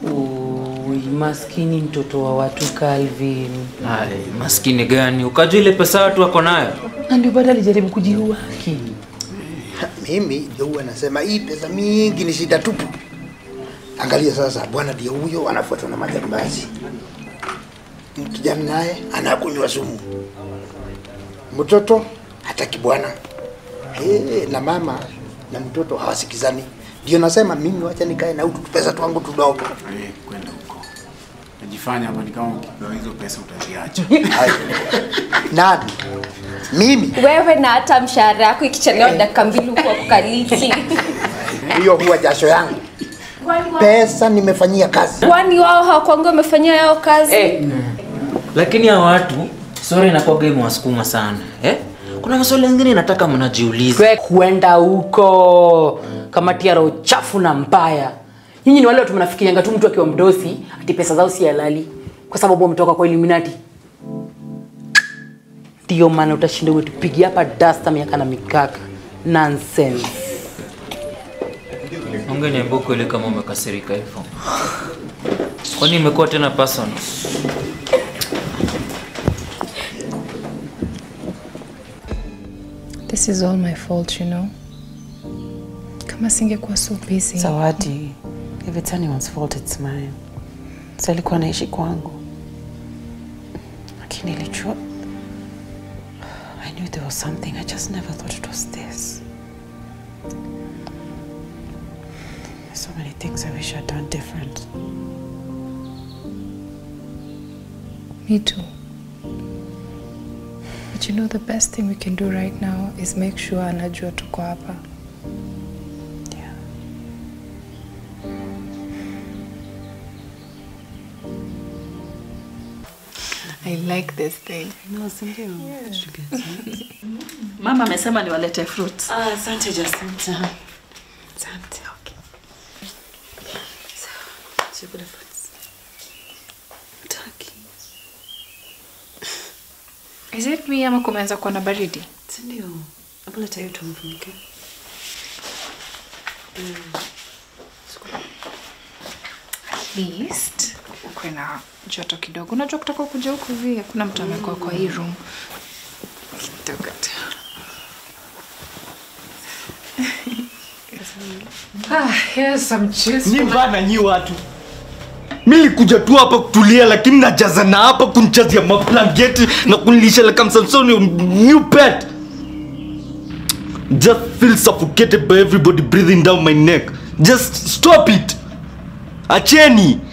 Ui, maskini mtoto wa watu Calvin. Ai, maskini gani? Ukajua ile pesa watu wako nayo? Na ndio baada alijaribu kujiua haki. Mimi ndio huwa nasema hii pesa mingi ni shida tupu. Angalia sasa, bwana ndio huyo anafuatwa na majambazi, kijana naye anakunywa sumu, mtoto hataki bwana hey, na mama na mtoto hawasikizani. Ndio nasema mimi, wacha nikae na utu pesa twangu tudogo. Eh, kwenda huko. Najifanya hapa ni kama ukipewa hizo pesa utaziacha. Nani? Mimi? Wewe na hata mshahara yako ikichelewa dakika mbili huko kukaliti. Hiyo huwa jasho yangu. Pesa nimefanyia kazi. Kwani wao hawakuanga wamefanyia yao kazi? Lakini hao watu sorry inakuwaga imewasukuma sana. Eh? Kuna maswali mengine nataka mnajiuliza. Kwe kuenda huko kama tiara uchafu na mbaya. Nyinyi ni wale watu mnafikirianga tu mtu akiwa mdosi ati pesa zao si halali kwa sababu wametoka kwa Illuminati. Ndio maana utashinda umetupigia hapa dasta miaka na mikaka. Nonsense. Ungeniambia ukweli kama umekasirika hivyo. Kwani imekuwa tena personal? This is all my fault, you know. Kama singekuwa so busy. Zawadi, if it's anyone's fault, it's mine. So alikuwa anaishi kwangu, lakini nilijua I knew there was something. I just never thought it was this. There's so many things I wish I'd done different. Me too. But you know the best thing we can do right now is make sure anajua tuko hapa. I like this thing. No, sindio? Mama amesema niwalete fruits. Ah, asante Jacinta. Asante. Okay. So, chakula fruits. Taki. Is it me ama kumeanza kuwa na baridi? Sindio? Hebu leta hiyo tumfunike. At least ukwe na joto kidogo. Unajua kutoka kuja huku hivi hakuna mtu amekuwa kwa hii room. Kidogo tu. Ah, here's some juice. Ni bana nyi watu. Mimi nilikuja tu hapa kutulia lakini najazana hapa kunichazia mablangeti na kunilisha like I'm some new pet. Just feel suffocated by everybody breathing down my neck. Just stop it. Acheni.